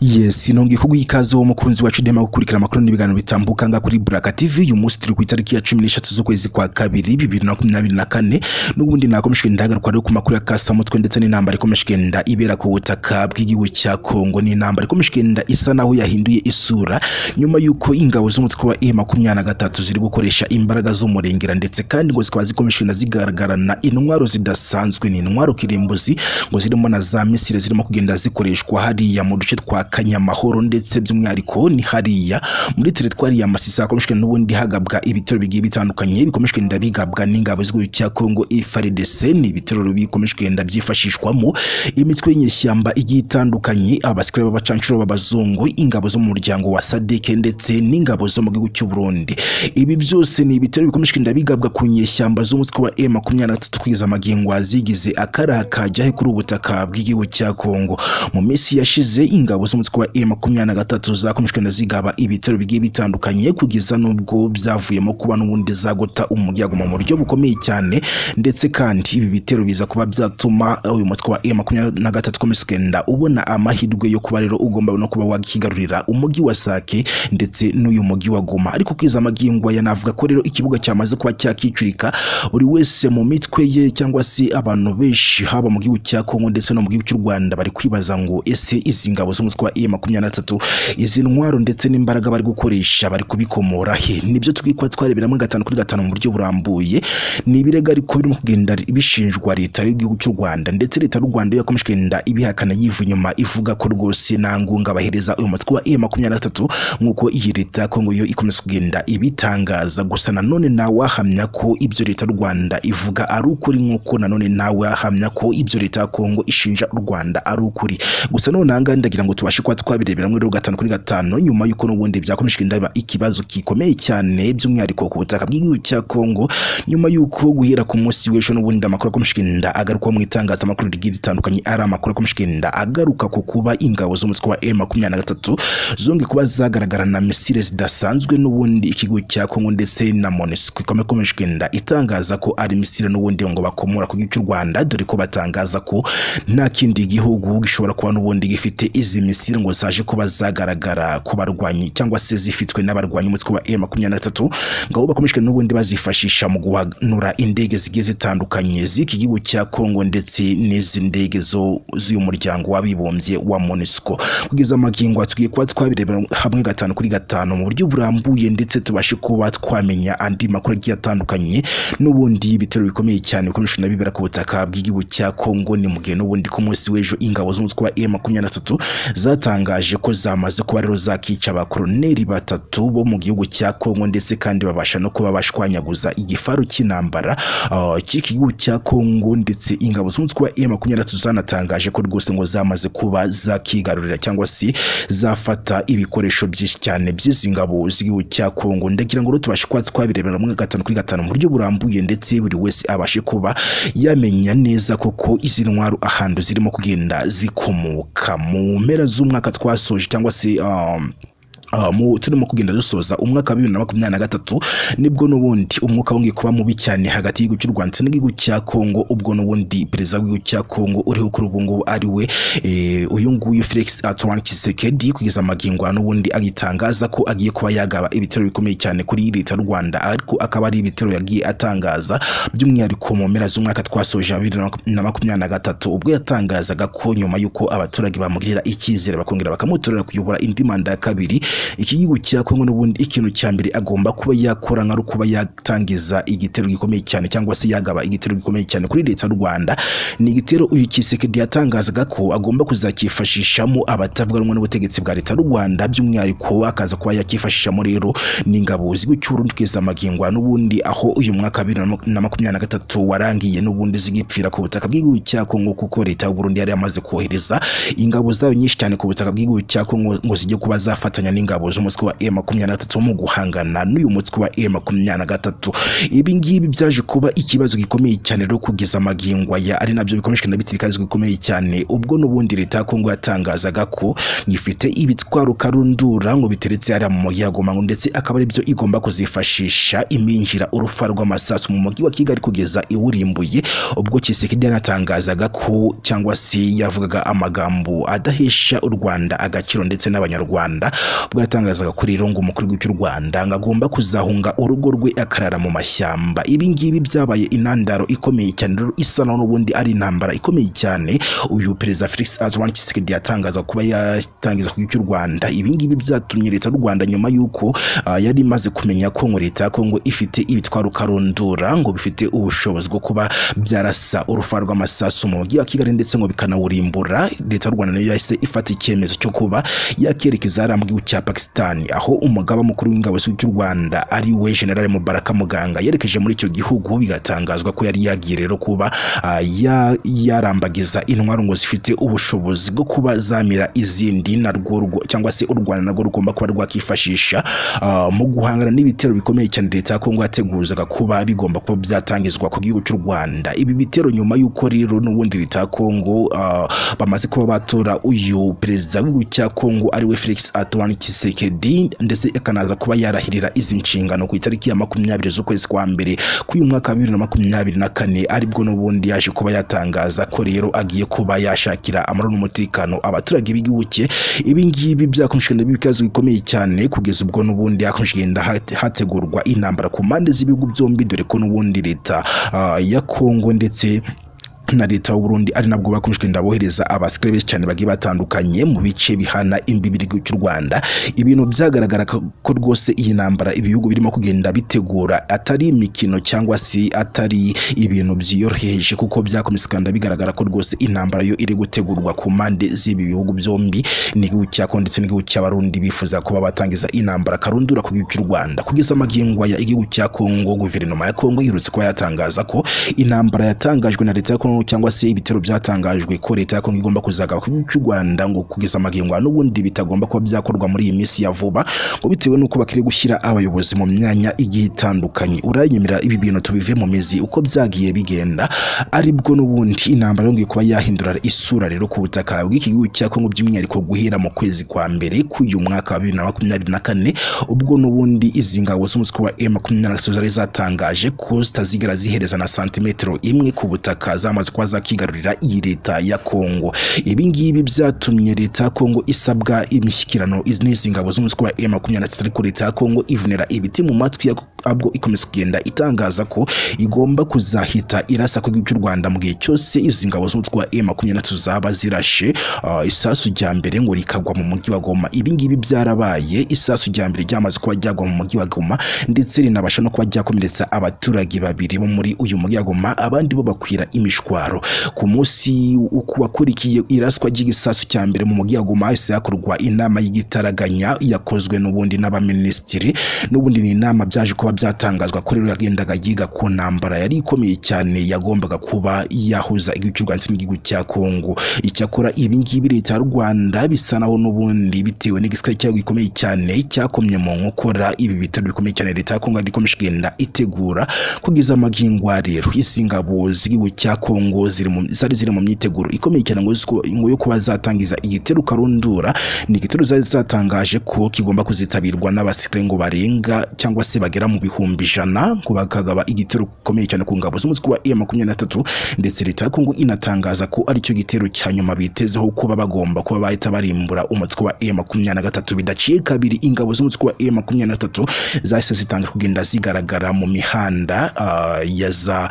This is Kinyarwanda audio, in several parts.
yes nongeye kuguha ikaze wo mukunzi wacu dema gukurikira amakuru n'ibiganiro bitambuka ngaha kuri Buraka TV uyu munsi turi ku itariki ya cumi n'eshatu z'ukwezi kwa kabiri bibiri na makumyabiri na kane n'ubundi nakomeje kugenda hagaruka rero ku makuru ya kasamutwe ndetse n'intambara ikomeje kugenda ibera ku butaka bw'igihugu cya Kongo ni intambara ikomeje kugenda isa naho yahinduye isura nyuma y'uko ingabo z'umutwe wa M23 ziri gukoresha imbaraga z'umurengera ndetse kandi ngo zikaba zikomeje kugenda zigaragarana intwaro zidasanzwe ni intwaro kirimbuzi ngo zirimo na za misile zirimo kugenda zikoreshwa hariya mu duce twa Kanyamahoro ndetse by'umwihariko ni hariya muri teritwari ya Masisi hakomeje kugenda n'ubundi hagabwa ibitero bigiye bitandukanye bikomeje kugenda bigabwa n'ingabo z'igihugu cya Kongo FARDC ni ibitero bikomeje kugenda byifashishwamo imitwe y'inyeshyamba igiye itandukanye abasikare b'abacancuro b'abazungu ingabo zo mu muryango wa SADC ndetse n'ingabo zo mu gihugu cy'u Burundi ibi byose ni ibitero bikomeje kugenda bigabwa ku nyeshyamba z'umutwe wa M23 kugeza amagingo azigize akaraha kajya he kuri ubutaka bw'igihugu cya Kongo mu minsi yashize ingabo z'umutwe wa M23 zakomeje kugenda zigaba ibitero bigiye bitandukanye kugeza n'ubwo byavuyemo kuba n'ubundi zagota umuryango mu buryo bukomeye cyane ndetse kandi ibi bitero biza kuba byatuma uyu mutwe wa M23 ukomeza kugenda ubona amahirwe yo kuba rero ugomba no kuba wakigarurira umujyi wa Sake ndetse n'uyu mujyi wa Goma ariko kugeza amagingo aya navuga ko rero ikibuga cyamaze kuba cyakicurika buri wese mu mitwe ye cyangwa se abantu benshi haba mu gihugu cya Kongo ndetse no mu gihugu cy'u Rwanda bari kwibaza ngo ese izi ngabo z'umutwe wa M23 izi ntwaro ndetse n'imbaraga bari gukoresha bari kubikomora he nibyo twikwa twarebera muri gatanu kuri gatanu mu buryo burambuye ni ibirego ariko birimo kugenda bishinjwa leta y'igihugu cy'u Rwanda ndetse leta y'u Rwanda yo yakomeje kugenda ibihakana yiva inyuma ivuga ko rwose nta ngunga bahereza uyu mutwe wa M23 nk'uko iyi leta ya Kongo yo ikomeza kugenda ibitangaza gusa nanone ntawahamya ko ibyo leta y'u Rwanda ivuga ari ukuri nk'uko nanone ntawahamya ko ibyo leta ya Kongo ishinja u Rwanda ari ukuri gusa none ahangaha ndagira ngo tubashe kuba twabirebera muri gatanu kuri gatanu nyuma y'uko n'ubundi byakomeje kugenda biba ikibazo gikomeye cyane by'umwihariko ku butaka bw'igihugu cya Kongo nyuma y'uko guhera ku munsi w'ejo n'ubundi amakuru akomeje kugenda agaruka mu itangazamakuru rigiye ritandukanye ari amakuru akomeje kugenda agaruka ku kuba ingabo z'umutwe wa M23 zongeye kuba zagaragara na misile zidasanzwe n'ubundi ikigo cya Kongo ndetse na MONUSCO ikomeje kugenda itangaza ko ari misile n'ubundi ngo bakomora ku gihugu cy'u Rwanda dore ko batangaza ko nta kindi gihugu gishobora kuba n'ubundi gifite izi misile ngo zaje kuba zagaragara ku barwanyi cyangwa se zifitwe n'abarwanyi umutwe wa M23 ngabo bakomeje n'ubundi bazifashisha mu guhanura indege zigiye zitandukanye z'iki gihugu cya Kongo ndetse n'izi ndege zo z'uyu muryango w'abibumbye wa MONUSCO kugeza amagingo atugiye kuba twabirebera hamwe gatanu kuri gatanu mu buryo burambuye ndetse tubashe kuba twamenya andi makuru agiye atandukanye n'ubundi ibitero bikomeye cyane bikomeje na bibera ku butaka bw'igihugu cya Kongo ni mu gihe n'ubundi ku munsi w'ejo ingabo z'umutwe wa M23 zatangaje ko zamaze kuba rero zakica abakoroneri batatu bo mu gihugu cya Kongo ndetse kandi babasha no kuba bashwanyaguza igifaru cy'intambara uh, cy'iki gihugu cya Kongo ndetse ingabo z'umutwe wa M23 zanatangaje ko rwose ngo zamaze kuba zakigarurira cyangwa se zafata ibikoresho byinshi cyane by'izi ngabo z'igihugu cya Kongo ndagira ngo tubashe kuba twabirebera mu gatanu kuri gatanu mu buryo burambuye ndetse buri wese abashe kuba yamenya neza koko izi ntwaro ahantu zirimo kugenda zikomoka mu mpera z'umwaka twasoje cyangwa se um, mu turimo kugenda dusoza umwaka wa bibiri na makumyabiri na gatatu nibwo n'ubundi umwuka wongeye kuba mubi cyane hagati y'igihugu cy'u Rwanda n'igihugu cya Kongo ubwo n'ubundi perezida w'igihugu cya Kongo uriho kuri ubu ngubu ari we uyu nguyu Felix Antoine Tshisekedi kugeza amagingo n'ubundi agitangaza ko agiye kuba yagaba ibitero bikomeye cyane kuri leta y'u Rwanda ariko akaba ari ibitero yagiye atangaza by'umwihariko mu mpera z'umwaka twasoje wa bibiri na makumyabiri na gatatu ubwo yatangazaga ko nyuma y'uko abaturage bamugirira icyizere bakongera bakamutorera kuyobora indi manda ya kabiri iki gihugu cya Kongo n'ubundi ikintu cya mbere agomba kuba yakora nka kuba yatangiza igitero gikomeye cyane cyangwa se yagaba igitero gikomeye cyane kuri leta y'u Rwanda ni igitero uyu Kisekedi yatangazaga ko agomba kuzakifashishamo abatavuga rumwe n'ubutegetsi bwa leta y'u Rwanda by'umwihariko akaza kuba yakifashishamo rero n'ingabo z'igihugu cy'u Burundi kugeza amagingo n'ubundi aho uyu mwaka wa bibiri na makumyabiri na gatatu warangiye n'ubundi zigipfira ku butaka bw'igihugu cya Kongo kuko leta y'u Burundi yari yamaze kohereza ingabo zayo nyinshi cyane ku butaka bw'igihugu cya Kongo ngo zijye kuba zafatanya n'ingabo bwaboze umutwe wa M23 mu guhangana n'uyu mutwe wa M23 ibi ngibi byaje kuba ikibazo gikomeye cyane rero kugeza amagingwa ya ari nabyo bikomeshwe na bitirikazi gikomeye cyane ubwo n'ubundi leta ya Kongo yatangazaga ko ngifite ibitwaro karundura ngo biteretse hariya mu mujyi wa Goma ngo ndetse akaba ari byo igomba kuzifashisha iminjira urufa rw'amasasu mu mujyi wa Kigali kugeza iwurimbuye ubwo Kisekedi yanatangazaga ko cyangwa se yavugaga amagambo adahesha u Rwanda agaciro ndetse n'abanyarwanda ubwo yatangazaga kuri rero ngo umukuru w'igihugu cy'u Rwanda ngo agomba kuzahunga urugo rwe akarara mu mashyamba ibi ngibi byabaye intandaro ikomeye cyane rero isa naho n'ubundi ari intambara ikomeye cyane uyu perezida Felix Antoine Tshisekedi yatangaza kuba yatangiza ku gihugu cy'u Rwanda ibi ngibi byatumye leta y'u Rwanda nyuma y'uko ah, yari imaze kumenya ko ngo leta ya Kongo ifite ibitwaro karundura ngo bifite ubushobozi bwo kuba byarasa urufa rw'amasasu mu mujyi wa Kigali ndetse ngo bikanawurimbura leta y'u Rwanda nayo yahise ifata icyemezo cyo kuba yakerekeza hariya mu gihugu cya Pakistan aho umugaba mukuru w'ingabo z'igihugu cy'u Rwanda ari we General Mubaraka Muganga yerekeje muri icyo gihugu bigatangazwa ko yari yagiye rero kuba ah, ya- yarambagiza intwaro ngo zifite ubushobozi bwo kuba zamira izindi narwo rwo- cyangwa se u Rwanda narwo rugomba kuba rwakifashisha ah, mu guhangana n'ibitero bikomeye cyane leta ya Kongo yateguzaga kuba bigomba kuba byatangizwa ku gihugu cy'u Rwanda ibi bitero nyuma y'uko rero n'ubundi leta ya Kongo ah, bamaze kuba batora uyu perezida w'igihugu cya Kongo ari we Felix Antoine Tshisekedi ndetse akanaza kuba yarahirira izi nshingano ku itariki ya makumyabiri z'ukwezi kwa mbere k'uyu mwaka wa bibiri na makumyabiri na kane aribwo n'ubundi yaje kuba yatangaza ko rero agiye kuba yashakira amahoro n'umutekano abaturage b'igihugu cye ibi ngibi byakomeje nabyo ibibazo bikomeye cyane kugeza ubwo n'ubundi hakomeje kugenda hate- hategurwa intambara ku mpande z'ibihugu byombi dore ko n'ubundi leta ah, ya Kongo ndetse na leta y'uburundi ari nabwo bakomeje kugenda bohereza abasikare benshi cyane bagiye batandukanye mu bice bihana imbibi igihugu cy'u rwanda ibintu byagaragara ko ko rwose iyi ntambara ibihugu birimo kugenda bitegura atari imikino cyangwa se atari ibintu byiyoroheje kuko byakomeza kugenda bigaragara ko rwose intambara yo iri gutegurwa ku mpande z'ibi bihugu byombi n'igihugu cya kongo ndetse n'igihugu cy'abarundi bifuza kuba batangiza intambara karundura ku gihugu cy'u rwanda kugeza amagingwa ya igihugu cya kongo guverinoma ya kongo iherutse kuba yatangaza ko intambara yatangajwe na leta ya Kongo cyangwa se ibitero byatangajwe ko leta ya Kongo igomba kuzagaba ku gihugu cy'u Rwanda ngo kugeza amagingwa n'ubundi bitagomba kuba byakorwa muri iyi minsi ya vuba ngo bitewe n'uko bakiri gushyira abayobozi mu myanya igiye itandukanye uranyemera ibi bintu tubive mu mizi uko byagiye bigenda aribwo n'ubundi intambara yongeye kuba yahindura isura rero ku butaka bw'iki gihugu cya Kongo by'umwihariko guhera mu kwezi kwa mbere k'uyu mwaka wa bibiri na makumyabiri na kane ubwo n'ubundi izi ngabo z'umutwe wa M23 zari zatangaje ko zitazigera zihereza na santimetero imwe ku butaka zamaze kuba zakigarurira iyi leta ya Kongo ibi ngibi byatumye leta ya Kongo isabwa imishyikirano iz- n'izi ngabo z'umutwe wa M23 ariko leta ya Kongo ivunira ibiti mu matwi ya- abwo ikomeza kugenda itangaza ko igomba kuzahita irasa ku gihugu cy'u Rwanda mu gihe cyose izi ngabo z'umutwe wa M23 zaba zirashe ah, isasu rya mbere ngo rikagwa mu mujyi wa Goma ibi ngibi byarabaye isasu rya mbere ryamaze kuba ryagwa mu mujyi wa Goma ndetse rinabasha no kuba ryakomeretsa abaturage babiri bo muri uyu mujyi wa Goma abandi bo bakwira imishwaro ku munsi wakurikiye iraswa ry'igisasu cya mbere mu mujyi wa Goma hahise hakorwa inama y'igitaraganya yakozwe n'ubundi n'abaminisitiri n'ubundi ni inama byaje kuba byatangazwa ko rero yagendaga yiga ku ntambara yari ikomeye cyane yagombaga kuba yahuza igihugu cy'u Rwanda ndetse n'igihugu cya Kongo icyakora ibi ngibi leta y'u Rwanda bisa naho n'ubundi bitewe n'igisikare cyayo gikomeye cyane cyakomye mu nkokora ibi bitaro bikomeye cyane leta ya Kongo yari ikomeje kugenda itegura kugeza amagingwa rero izi ngabo z'igihugu cya Kongo ziri mu- zari ziri mu myiteguro ikomeye cyane ngo ziko- ngo yo kuba zatangiza igitero karundura ni igitero zari zatangaje ko kigomba kuzitabirwa n'abasirikare ngo barenga cyangwa se bagera mu bihumbi ijana ngo bakagaba igitero gikomeye cyane ku ngabo z'umutwe wa M23 ndetse leta ya Kongo inatangaza ko ari cyo gitero cya nyuma bitezeho kuba bagomba kuba bahita barimbura umutwe wa M23 bidaciye kabiri ingabo z'umutwe wa M23 zahise zitangira kugenda zigaragara mu mihanda ah, ya za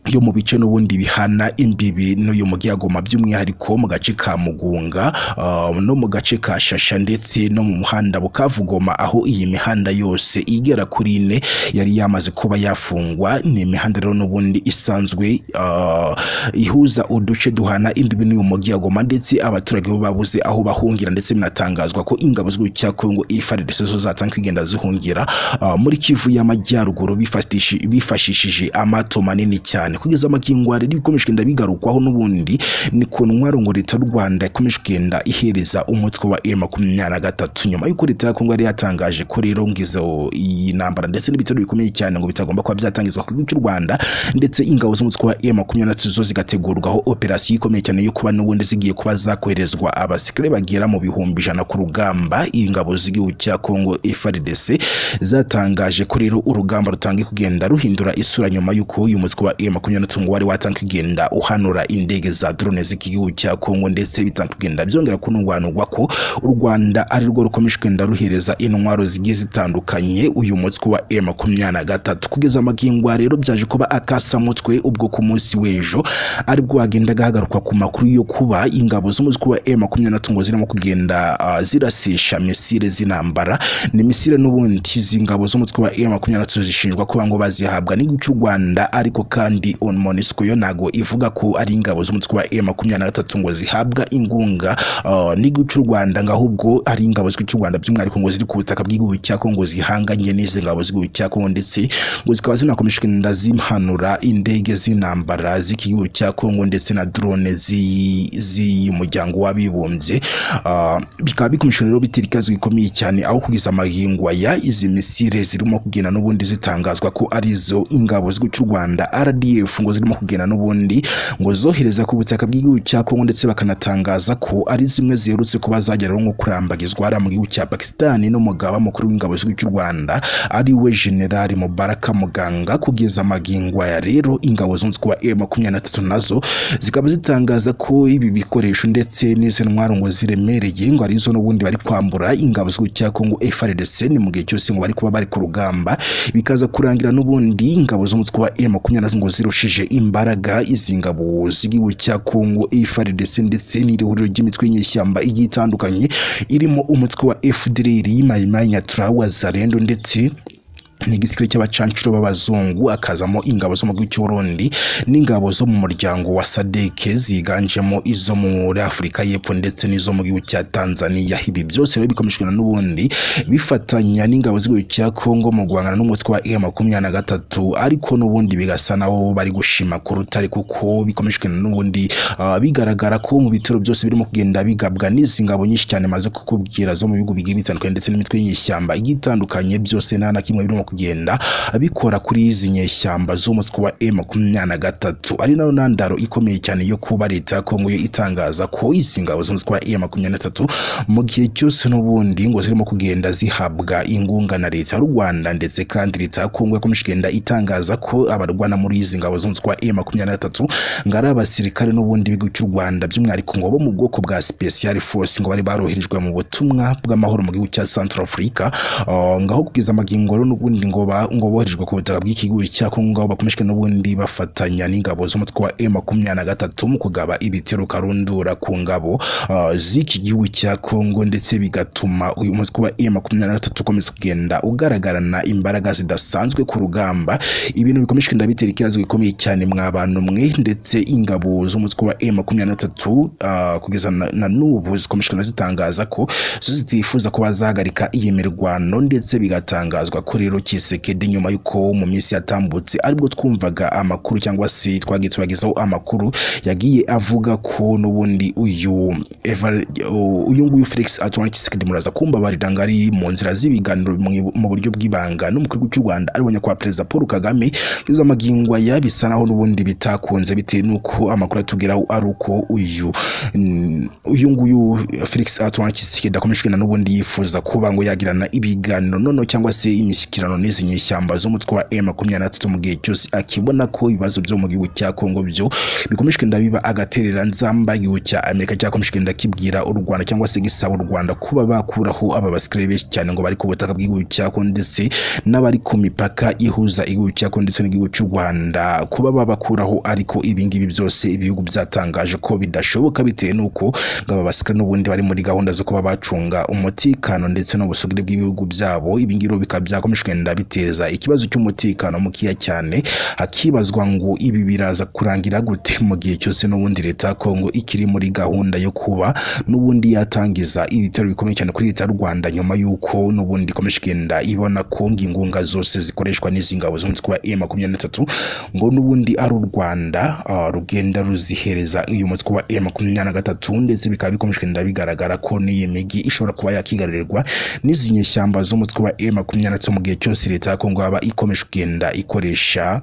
yo mu bice n'ubundi bihana imbibi n'uyu mujyi wa Goma by'umwihariko mu gace ka Mugunga ah, no mu gace ka Shasha ndetse no mu muhanda Bukavu Goma aho iyi mihanda yose igera kuri ine yari yamaze kuba yafungwa ni imihanda rero n'ubundi isanzwe ah, ihuza uduce duhana imbibi n'uyu mujyi wa Goma ndetse abaturage bo babuze aho bahungira ndetse binatangazwa ko ingabo z'igihugu cya Kongo ifarirese zo zatanzwe kugenda zihungira ah, muri Kivu y'amajyaruguru bifatishije- bifashishije amato manini cyane cyane kugeza amagingo rero ibikomeje kugenda bigarukwaho n'ubundi ni ku ntwaro ngo leta y'u Rwanda ikomeje kugenda ihereza umutwe wa M23 nyuma y'uko leta ya Kongo yari yatangaje ko rero ngizo iyi ntambara ndetse n'ibitero bikomeye cyane ngo bitagomba kuba byatangizwa ku gihugu cy'u Rwanda ndetse ingabo z'umutwe wa M23 zo zigategurwaho operasiyo ikomeye cyane yo kuba n'ubundi zigiye kuba zakoherezwa abasikare bagera mu bihumbi ijana ku rugamba ingabo z'igihugu cya Kongo FARDC zatangaje ko rero urugamba rutangiye kugenda ruhindura isura nyuma y'uko uyu mutwe wa M23 ngo wari watangiye kugenda uhanura indege za drone z'igihugu cya Kongo ndetse bitangiye kugenda byongera kunungwanurwa ko u Rwanda ari rwo rukomeje kugenda ruhereza intwaro zigiye zitandukanye uyu mutwe wa M23 kugeza amagingo aha rero byaje kuba akasa mutwe ubwo ku munsi w'ejo aribwo hagendaga hagarukwa ku makuru yo kuba ingabo z'umutwe wa M23 ngo zirimo kugenda ah, zirasisha misile z'intambara ni misile n'ubundi izi ngabo z'umutwe wa M23 zishinjwa kuba ngo bazihabwa n'igihugu cy'u Rwanda ariko kandi on MONUSCO yo ntago ivuga ko ari ingabo z'umutwe wa M23 ngo zihabwa ingunga ah, n'igihugu cy'u Rwanda ngo ahubwo ari ingabo z'igihugu cy'u Rwanda by'umwihariko ngo ziri ku butaka bw'igihugu cya Kongo zihanganye n'izi ngabo z'igihugu cya Kongo ndetse ngo zikaba zinakomeje kugenda zimhanura indege z'intambara z'iki gihugu cya Kongo ndetse na drone zi- z'umuryango w'abibumbye Ah, bikaba bikomeje rero bitera ikibazo gikomeye cyane aho kugeza amagingo ya izi misile zirimo kugenda n'ubundi zitangazwa ko arizo ingabo z'igihugu cy'u Rwanda RDF ngo zirimo kugenda n'ubundi ngo zohereza ku butaka bw'igihugu cya Kongo ndetse bakanatangaza ko ari zimwe ziherutse kuba zageraho nko kurambagizwa hariya mu gihugu cya Pakistan n'umugaba mukuru w'ingabo z'igihugu cy'u Rwanda ari we General Mubaraka Muganga kugeza amagingo aya rero ingabo z'umutwe wa M23 nazo zikaba zitangaza ko ibi bikoresho ndetse n'izi ntwaro ngo ziremereye ngo arizo n'ubundi bari kwambura ingabo z'igihugu cya Kongo FARDC ni mu gihe cyose ngo bari kuba bari ku rugamba bikaza kurangira n'ubundi ingabo z'umutwe wa M23 ngo zirushije imbaraga izi ngabo z'igihugu cya Kongo FARDC ndetse n'irihuriro ry'imitwe y'inyeshyamba igiye itandukanye irimo umutwe wa FDLR Mai Mai Nyatura Wazalendo ndetse ni igisirikare cy'abacancuro b'abazungu akazamo ingabo zo mu gihugu cy'uburundi n'ingabo zo mu muryango wa sadeke ziganjemo izo muri afurika y'epfo ndetse n'izo mu gihugu cya tanzania ibi byose rero bikomeshwa n'ubundi bifatanya n'ingabo z'igihugu cya kongo mu guhangana n'umutwe wa e makumyabiri na gatatu ariko n'ubundi bigasa nabo bari gushima ku rutare kuko bikomeshwa n'ubundi ah, bigaragara ko mu bitero byose birimo kugenda bigabwa n'izi ngabo nyinshi cyane maze kukubwira zo mu bihugu bigiye bitandukanye ndetse n'imitwe y'inyeshyamba igiye itandukanye byose nta na kimwe birimo kugenda bikora kuri izi nyeshyamba z'umutwe wa M23 ari nayo ntandaro ikomeye cyane yo kuba leta ya Kongo yo itangaza ko izi ngabo z'umutwe wa M23 mu gihe cyose n'ubundi ngo zirimo kugenda zihabwa ingunga na leta y'u Rwanda ndetse kandi leta ya Kongo yakomeje kugenda itangaza ko abarwana muri izi ngabo z'umutwe wa M23 ngo ari abasirikare n'ubundi b'igihugu cy'u Rwanda by'umwihariko ngo bo mu bwoko bwa Special Force ngo bari baroherejwe mu butumwa bw'amahoro mu gihugu cya Centrafrica Ah, ngaho kugeza amagingo rero n'ubundi ngo ba- ngo boherejwe ku butaka bw'iki gihugu cya Kongo ngaho bakomeshwe n'ubundi bafatanya n'ingabo z'umutwe wa M23 mu kugaba ibitero karundura ku ngabo ah, z'iki gihugu cya Kongo ndetse bigatuma uyu mutwe wa M23 ukomeza kugenda ugaragarana imbaraga zidasanzwe ku rugamba ibintu bikomeje kugenda bitera ikibazo gikomeye cyane mwa bantu mwe ndetse ingabo z'umutwe wa M23 ah, kugeza na, na n'ubu zikomeje kugenda zitangaza ko zo zitifuza ko bazahagarika iyi mirwano ndetse bigatangazwa ko rero Kisekedi nyuma y'uko mu minsi yatambutse aribwo twumvaga amakuru cyangwa se twagiye tubagezaho amakuru yagiye avuga ko n'ubundi uyu Evar- u- uyu nguyu Felix Antoine Kisekedi muraza kumbabarira ngo ari mu nzira z'ibiganiro mu- mu buryo bw'ibanga n'umukuru w'igihugu cy'u Rwanda ari nyakubahwa perezida Paul Kagame izo amagingo aya bisa naho n'ubundi bitakunze bitewe n'uko amakuru atugeraho ari uko uyu mm, uyu nguyu Felix Antoine Tshisekedi akomeje kugenda n'ubundi yifuza kuba ngo yagirana ibiganiro noneho cyangwa se imishyikirano n'izi nyeshyamba z'umutwe wa M23 mu gihe cyose akibona ko ibibazo byo mu gihugu cya Kongo byo bikomeje kugenda biba agaterera nzamba igihugu cya Amerika cyakomeje kugenda kibwira u Rwanda cyangwa se gisaba u Rwanda kuba bakuraho aba basikare benshi cyane ngo bari ku butaka bw'igihugu cya Kongo ndetse n'abari ku mipaka ihuza igihugu cya Kongo ndetse n'igihugu cy'u Rwanda kuba babakuraho ariko ibingibi byose ibihugu byatangaje ko bidashoboka bitewe n'uko ngo aba basikare n'ubundi bari muri gahunda zo kuba bacunga umutekano ndetse n'ubusugire bw'ibihugu byabo ibingibi rero bikaba byakomeje kugenda bigenda biteza ikibazo cy'umutekano mukeya cyane hakibazwa ngo ibi biraza kurangira gute mu gihe cyose n'ubundi leta ya Kongo ikiri muri gahunda yo kuba n'ubundi yatangiza ibitaro bikomeye cyane kuri leta y'u Rwanda nyuma y'uko n'ubundi ikomeje kugenda ibona ko ingunga zose zikoreshwa n'izi ngabo zunze kuba M23 ngo n'ubundi ari u Rwanda ah, rugenda ruzihereza uyu mutwe wa M23 ndetse bikaba bikomeje kugenda bigaragara ko n'iyi migi ishobora kuba yakigarurirwa n'izi nyeshyamba z'umutwe wa M23 mu gihe cyose leta ya Kongo yaba ikomeje kugenda ikoresha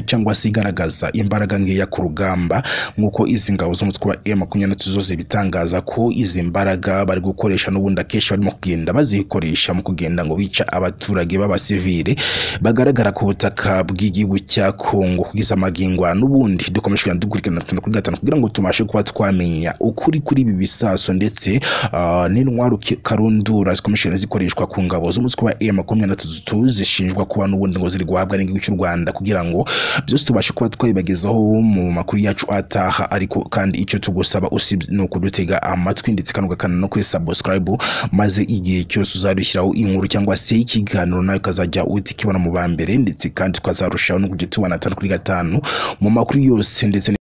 cyangwa se igaragaza imbaraga nkeya ku rugamba nk'uko izi ngabo z'umutwe wa M23 zose bitangaza ko izi mbaraga bari gukoresha n'ubundi akenshi barimo kugenda bazikoresha mu kugenda ngo bica abaturage b'abasivile bagaragara ku butaka bw'igihugu cya Kongo kugeza magingo aya n'ubundi dukomeje kugenda dukurikirana gatanu kuri gatanu kugira ngo tubashe kuba twamenya ukuri kuri ibi bisaso ndetse ah, n'intwaro ki- karundura zikomeje kugenda zikoreshwa ku ngabo z'umutwe wa M23 zishinjwa kuba n'ubundi ngo ziri guhabwa n'igihugu cy'u Rwanda kugira ngo byose tubashe kuba twabibagezaho mu makuru yacu ataha ariko kandi icyo tugusaba usibye ni ukudutega amatwi ndetse kandi ugakanda no kuri subscribe maze igihe cyose uzadushyiraho inkuru cyangwa se ikiganiro nawe ukazajya uhita ukibona mu ba mbere ndetse kandi tukazarushaho no kujya tubona atanu kuri gatanu mu makuru yose ndetse